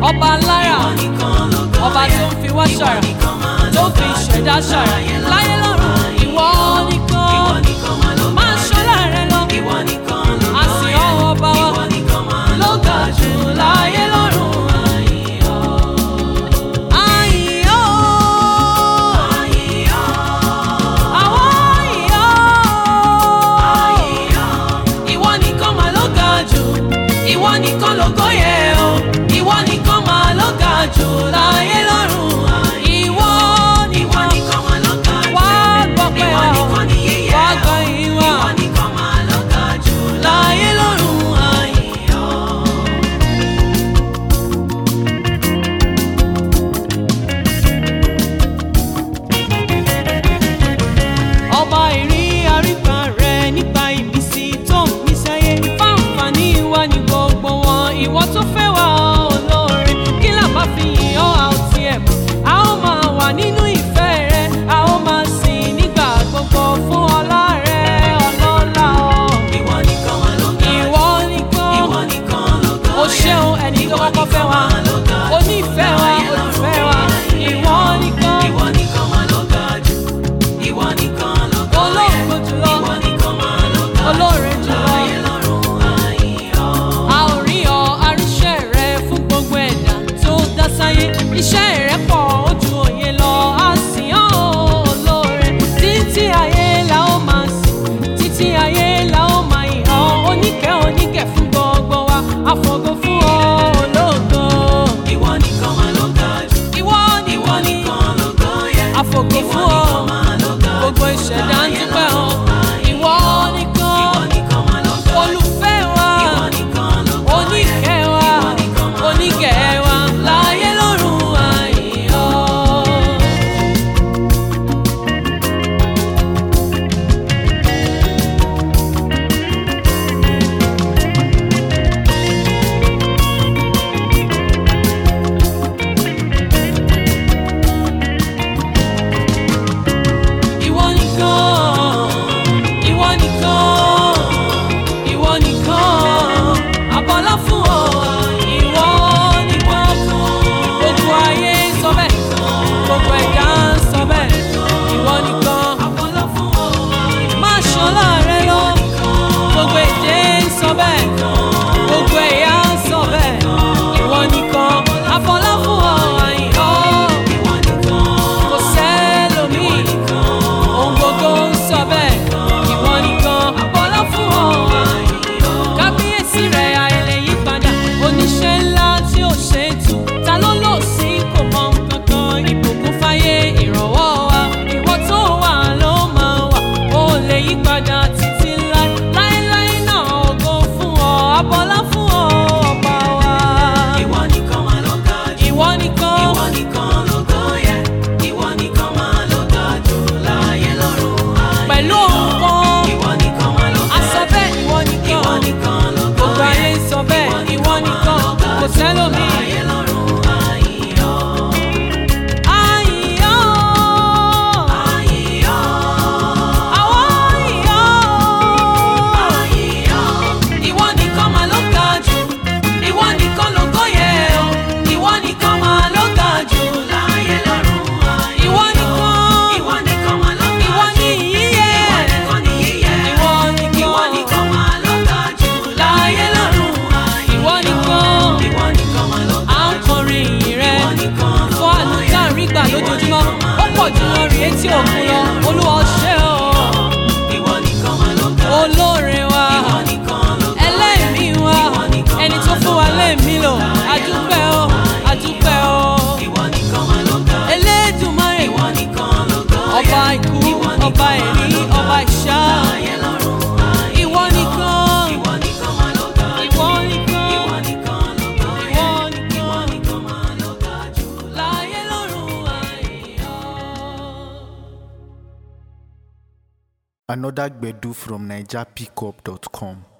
ọba lára ìwọ nìkan lógo ọba yẹ. tó ń fi wá Ìwọ ṣàrà nìkan máa tó lógo fi ìṣẹ̀dá jù ṣàrà láyé lọ́run ìwọ Ìwọ nìkan nìkan máa lógo máa jù. ṣọlá rẹ lọ Ìwọ nìkan lógo a sì yẹ. ọ́ ọba wa Ìwọ nìkan máa ló lógo ga jù láyé lọ́run Àyìn ọ́. àyìn ọ́ Àyìn ọ́. àwọn àyìn ọ́ Àyìn ọ́. ìwọ nìkan máa ló ga jù ìwọ nìkan lógo yẹ o ìwọ nìkan máa ló ga jù láyé lọ́run ìwọ Ìwọ nìkan nìkan máa lógo jù. wá gbọ́pẹ́ Ìwọ wa o nìkan ni yíyẹ wá ọ́. gbọ́ ìwà Ìwọ nìkan máa lógo jù. láyé lọ́run àyìn. Àyìn ọ́. ọba ìrí àríkà rẹ nípa ìmísí tó ń mí sáyé fáǹfààní wa ní gbogbo wọn ìwọ tó fẹ́ wá olóore kí làbá fi yìn ọ́ a ò tiẹ̀ mọ̀ a ó máa wà nínú ìfẹ́ rẹ a ó máa sìn nígbà gbogbo fún ọlá rẹ ọlọ́lá ọ Ìwọ nìkan máa lógo jù. ìwọ nìkan Ìwọ nìkan lógo o yẹ. ṣeun ẹni tó kọ́kọ́ fẹ́ wa onífẹ́ wa olùfẹ́ wa ìwọ nìkan Ìwọ nìkan máa lógo jù. Ìwọ nìkan lógo yẹ. olóògbé jùlọ Ìwọ nìkan máa lógo jù. olóore jùlọ. Láyé lọ́run àyìn ọ́. a ò rí ọ aríṣẹ́ rẹ fún gbogbo ẹ̀dá tó dá sáyé iṣẹ́ rẹ pọ̀ ó ju òye lọ a sì hàn ó olóore títí ayé la ó máa sìn títí ayé la ó máa yìn ọ́ oníkẹ́ oníkẹ́ fún gbogbo wa àfọ̀gọ́ fún ọ ológo Ìwọ nìkan máa lógo jù. ìwọ ni Ìwọ wọ́n ní nìkan lógo yẹ. àfọ̀gọ́ Ìwọ fún ọ nìkan máa lógo jù. gbogbo ìṣẹ̀dá ń dúpẹ́ ọ ìwọ nìkan Ìwọ nìkan máa lógo jù. olùfẹ́ wa Ìwọ nìkan lógo yẹ. oníkẹ́ wa Ìwọ nìkan máa oníkẹ́ wa láyé lọ́run àyíyọ́. Ìwọ nìkan, ìwọ nìkan, ìwọ nìkan, àbọ̀lá fún ọ. Ìwọ nìkan, gbogbo ayé ń sọ bẹ́ẹ̀, gbogbo ẹ̀dá ń sọ bẹ́ẹ̀. Ìwọ nìkan, àbọ̀lá fún ọ. Má ṣọlá rẹ lọ, gbogbo èdè ń sọ bẹ́ẹ̀, gbogbo ẹ̀yà ń sọ bẹ́ẹ̀. Ìwọ nìkan, àbọ̀lá fún ọ. Àyìnbó, Ìwọ nìkan. kò sẹ́lòmíì ohun gbogbo ń sọ bẹ́ẹ̀ ìwọ nìkan àbọ̀lá fún ọ. kábíyèsí rẹ̀ àìlè yí padà oníṣẹ́ ńlá tí ò ṣe é tù ta ló lò sí kò mọ kankan ìbùkún fáyé ìrànwọ́ wa ìwọ tó wà ló máa wà ó lè yí padà títí láé láéláé náà ògo fún ọ àbọ̀lá fún ọ ọba wa. Ìwọ nìkan máa lógo jù. ìwọ nìkan Ìwọ nìkan lógo yẹ. Ìwọ nìkan máa lógo jù. Láyé lọ́run àyìn pẹ̀lú ọ́. ohun kan Ìwọ nìkan máa lógo a sọ jù. bẹ́ẹ̀ ìwọ nìkan. Ìwọ nìkan lógo gbogbo yẹ. ayé ń sọ bẹ́ẹ̀ ìwọ nìkan kò sẹ́lòmíì. Láyé lọ́run àyìn ọ́. Àyìn ọ́, Àyìn ọ́. àwa àyìn ọ́. Àyìn ọ́. Ìwọ nìkan máa ló ga jù, ìwọ nìkan lógo yẹ o, ìwọ nìkan máa ló ga jù. Láyé lọ́run àyìn Ìwọ ọ́. nìkan, Ìwọ nìkan máa lógo ìwọ jù. ni ìyíyẹ. Ìwọ nìkan ni yíyẹ. Ìwọ Ìwọ nìkan, nìkan máa lógo jù. láyé lọ́run. Ìwọ nìkan, Ìwọ nìkan máa lógo à ń kọrin ìyìn rẹ. Ìwọ nìkan Fún àánú tá à ń rí gbà lójoojúmọ́, ó pọ̀ jù wọn rí etí òkun lọ. Olúwa ó ṣé o, Ìwọ nìkan máa lógo jù. olóore wa. Ìwọ nìkan lógo ẹlẹ́mìí wa ẹni tó fún wa lẹ́mìí lò àdúpẹ́ o àdúpẹ́ o Ìwọ nìkan máa lógo jù. elédùnmáyè Ìwọ nìkan lógo yẹ. ọba ikú ọba ẹ̀rí ọba ìṣá Láyé lọ́run àyìn ìwọ nìkan Ìwọ nìkan máa lógo jù. ìwọ nìkan Ìwọ nìkan lógo yẹ. ìwọ Ìwọ nìkan nìkan máa lógo jù. láyé lọ́run àìyọ́. Another Gbedu from NigerPickup.com.